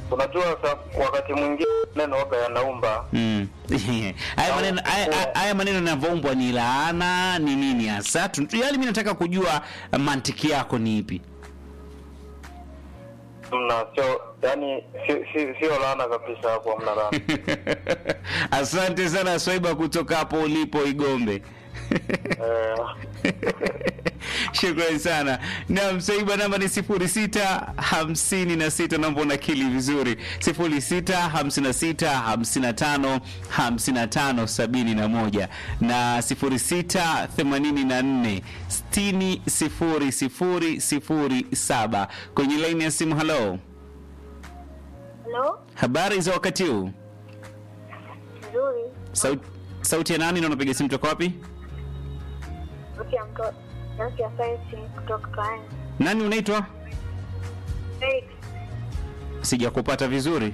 unajua sa, wakati mwingine neno waga yanaumba Mm. haya maneno haya- haya- haya maneno yanavyoumbwa ni laana ni nini hasa Tu- yaani mimi nataka kujua mantiki yako ni ipi mna sio yani si- si- sio laana kabisa hapo hamna laana asante sana swaiba kutoka hapo ulipo igombe eh, shukrani sana nam swaiba namba ni sifuri sita hamsini na sita naomba unakili vizuri sifuri sita hamsini na sita hamsini na tano hamsini na tano sabini na moja na sifuri sita themanini na nne sitini sifuri sifuri sifuri saba kwenye laini ya simu halo Halo, habari za wakati huu nzuri. Sauti, sauti ya nani na unapiga simu toka wapi Sauti ya mto, sauti ya sayansi kutoka Kaani. nani unaitwa Felix, sijakupata vizuri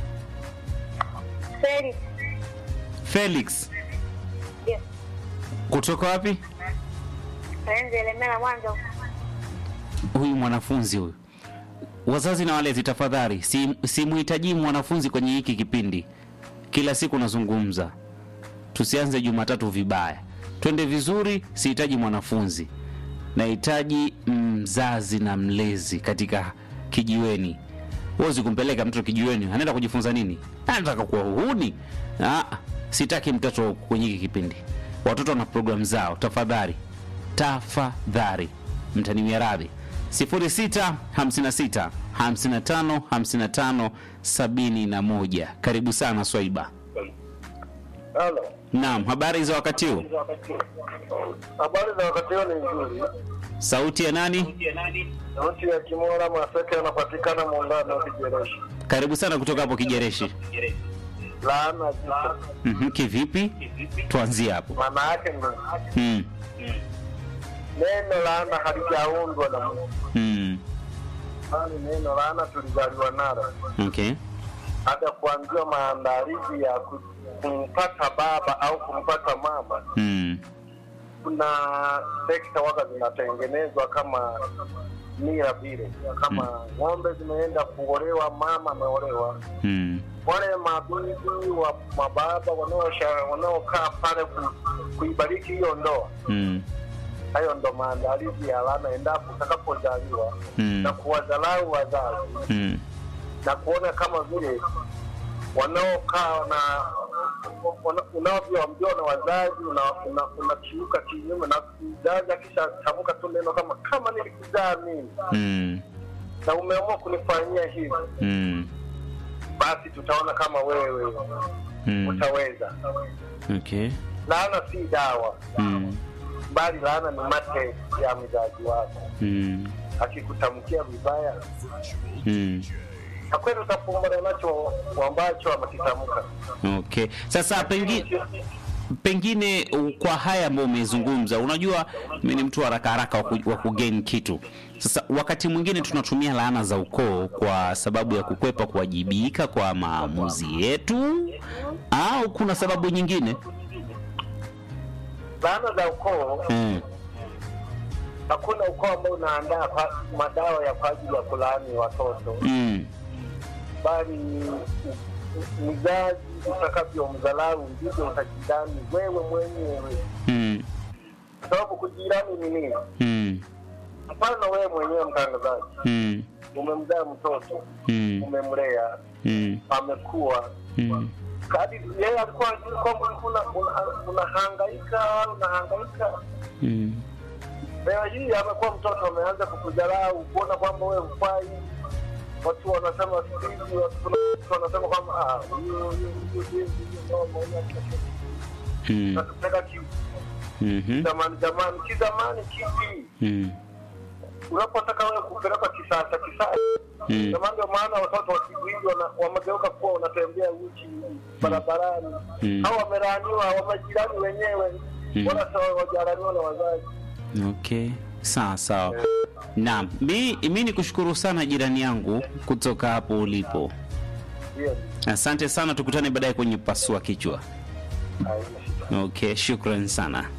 Felix, felix yes. kutoka wapi Kaenze Elemela Mwanza. huyu mwanafunzi huyu wazazi na walezi tafadhali si- simhitaji mwanafunzi kwenye hiki kipindi kila siku nazungumza tusianze jumatatu vibaya twende vizuri sihitaji mwanafunzi nahitaji mzazi na mlezi katika kijiweni huwezi kumpeleka mtoto kijiweni anaenda kujifunza nini anataka kuwa uhuni ah, sitaki mtoto kwenye hiki kipindi watoto wana programu zao tafadhali tafadhali mtaniwia radhi 0656 55 55 71 karibu sana swaiba halo naam habari za wakati huu habari za wakati huo ni nzuri sauti ya nani sauti ya kimora maseke anapatikana muungano wa kijereshi karibu sana kutoka hapo kijereshi laana zito mm kivipi tuanzie hapo maana yake ni mm. neno laana halijaundwa na Mungu Mm. bali neno laana tulizaliwa nalo okay hata kuanzia maandalizi ya ku- kumpata baba au kumpata mama mm. kuna sekta waga zinatengenezwa kama mila vile kama ng'ombe zimeenda kuolewa mama ameolewa Mm. wale mabibi wa mababa wanaosha- wanaokaa pale ku, kuibariki hiyo ndoa Mm. hayo ndo maandalizi ya laana endapo utakapozaliwa Mm. na kuwadharau wazazi Mm. na kuona kama vile wanaokaa na wana- unavyoambiwa na wazazi unakiuka una, unakiuka kinyume na mzazi akisha tamka tu neno kama kama nilikuzaa mimi Mm. na umeamua kunifanyia hivi Mm. basi tutaona kama wewe Mm. utaweza okay laana si dawa mm. bali laana ni mate ya mzazi wako Mm. akikutamkia vibaya Mm. na kweli utafumbana nacho ambacho amekitamka okay sasa pengine pengine u- kwa haya ambayo umezungumza unajua mi ni mtu wa haraka haraka wa ku- wa kugain kitu sasa wakati mwingine tunatumia laana za ukoo kwa sababu ya kukwepa kuwajibika kwa maamuzi yetu au kuna sababu nyingine laana za ukoo mm. hakuna ukoo ambao unaandaa kwa- madawa ya kwa ajili ya kulaani watoto Mm. bali mzazi utakavyomdharau ndivyo utajirani wewe mwenyewe Mm. kwa sababu kujirani ni nini Mm. mfano wewe mwenyewe mtangazaji Mm. umemzaa mtoto Mm. umemlea Mm. amekuwa Mm. kadi yeye alikuwa ajui kwamba una- una- unahangaika unahangaika Mm. leo hii amekuwa mtoto ameanza kukudharau kuona kwamba wewe hufai watu wanasema siku hizi watu kuna watu wanasema kwamba ah, huyu huyu huyu huyu huyu mama huyu anataka- Mm. anatupeleka ki- Mhm. zamani zamani kizamani kipi Mm. unapotaka wewe kupeleka kisasa kisasa Mm. zamani ndio maana watoto wa siku hizi wana- wamegeuka kuwa wanatembea uchi barabarani Mm. au wamelaaniwa wamejirani wenyewe Mm. wala sawa wajaraniwa na wazazi okay sawa sawa naam mi, mi ni kushukuru sana jirani yangu kutoka hapo ulipo Ndio. asante sana tukutane baadaye kwenye pasua kichwa Haina shida. okay shukran sana